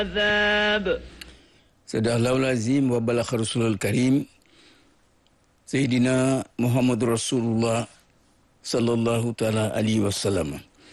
عذاب صدق الله العظيم وبلغ رسول الكريم سيدنا محمد رسول الله صلى الله تعالى عليه وسلم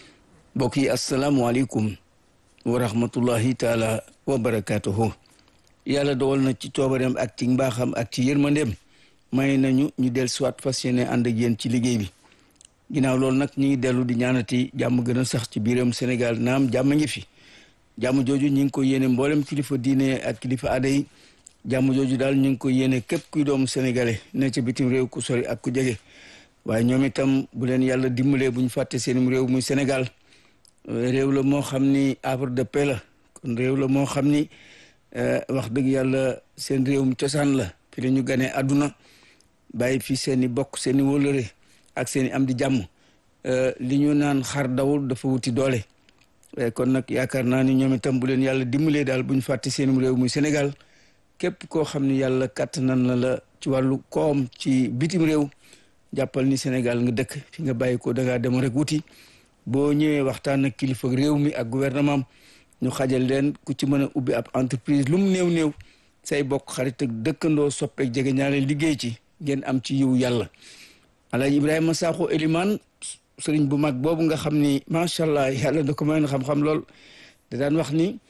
بوكي السلام عليكم ورحمة الله تعالى وبركاته yàlla dogal na ci coobareem ak ci mbaaxam ak ci yërmandeem may nañu ñu del soit fas yéene ànd ak yéen ci liggéey bi ginnaaw loolu nag ñu ngi dellu di ñaanati jàmm gën a sax ci biiram Sénégal naam jàmm ngi fi jàmm jooju ñu ngi ko yéene mboolem kilifa diine ak kilifa aada yi jàmm jooju daal ñu ngi ko yéene képp kuy doomu sénégalais ne ca bitim réew ku sori ak ku jege waaye ñoom itam bu leen yàlla dimbalee bu ñu fàtte seenum réew muy Sénégal réew la moo xam ni havre de paix la kon réew la moo xam ni wax dëgg yàlla seen réewum cosaan la fi la ñu ganee àdduna bàyyi fi seen i bokk seen i wóllëre ak seen i am di jàmm li ñu naan xar dawul dafa wuti doole kon nag yaakaar naa ni ñoom itam bu leen yàlla dimbalee daal bu ñu fàtte seenum réew muy Sénégal képp koo xam ni yàlla kàttanan na la ci wàllu koom ci bitim réew jàppal ni Sénégal nga dëkk fi nga bàyyi ko dangaa dem rek wuti boo ñëwee waxtaan ak kilifa réew mi ak gouvernement ñu xajal leen ku ci mën a ubbi ab entreprise lu mu néew néew say bokk xarit ak dëkkandoo soppeek jege ñaare liggéey ci ngeen am ci yiw yàlla Alaaji Ibrahima Sakho Eliman sëriñ bu mag boobu nga xam ni macha allah yàlla da ko mayoon xam-xam lool da daan wax ni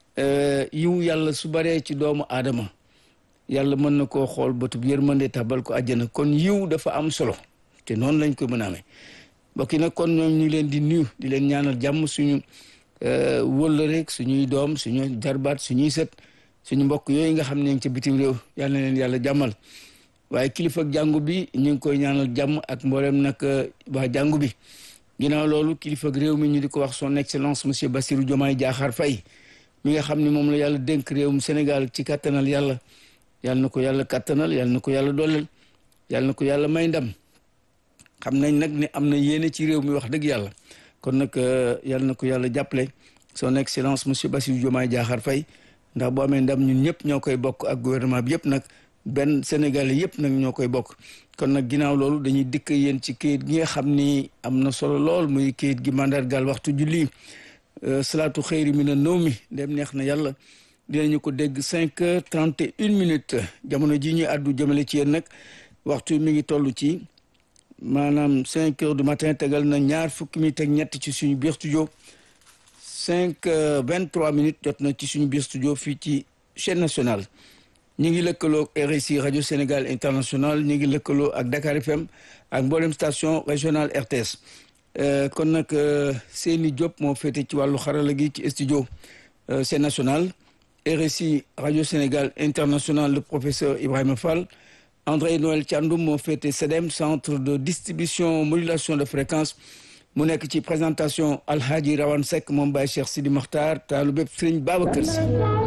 yiw yàlla su baree ci doomu aadama yàlla mën na koo xool bëtub yërmande tabal ko àjjana kon yiw dafa am solo te noonu lañ ko mën a amee mbokk yi nag kon ñoom ñu ngi leen di nuyu di leen ñaanal jàmm suñu wëllëreek suñuy doom suñu jarbaat suñuy sët suñu mbokk yooyu nga xam ne ngi ca bitim réew yàlla na leen yàlla jàmmal waaye kilifa ak jàngu bi ñu ngi koy ñaanal jàmm ak mboolem nag waa jàngu bi ginnaaw loolu kilifa ak réew mi ñu di ko wax son excellence monsieur Bassirou Diomaye Diakhar Faye mi nga xam ne moom la yàlla dénk réewum Sénégal ci kattanal yàlla yàlla na ko yàlla kattanal yàlla na ko yàlla dooleel yàlla na ko yàlla may ndam xam nañ nag ne am na yéene ci réew mi wax dëgg yàlla kon nag yàlla na ko yàlla jàppale son excellence monsieur Bassirou Diomaye Diakhar Faye ndax boo amee ndam ñun ñëpp ñoo koy bokk ak gouvernement bi yëpp nag benn Sénégalais yëpp nag ñoo koy bokk kon nag ginnaaw loolu dañuy dikk yéen ci kayit gi nga xam ni am na solo lool muy kayit gi mandargal waxtu julli salaatu xëyri mi na nëw mi dem neex na yàlla dinañu ko dégg cinq heures trente et une minutes jamono ji ñuy àddu jëmale ci yéen nag waxtu mi ngi toll ci maanaam cinq heures du matin tegal na ñaar fukki minutes ak ñett ci suñu biir studio cinq vingt trois minutes jot na ci suñu biir studio fii ci chaîne nationale ñu ngi lëkkaloo RSI rajo Sénégal international ñu ngi lëkkaloo ak Dakar FM ak mboolem station régionale RTS kon nag Seyni Diop moo féete ci wàllu xarala gi ci studio chaîne nationale RSI rajo Sénégal international le professeur Ibrahima Fall André Noël Thiandoum moo féete CEDEM centre de distribution modulation de fréquence mu nekk ci présentation Alhaji Rawane Seck moom Baye Cheikh Sidi Makhtar taalu bépp Serigne Babacar Sy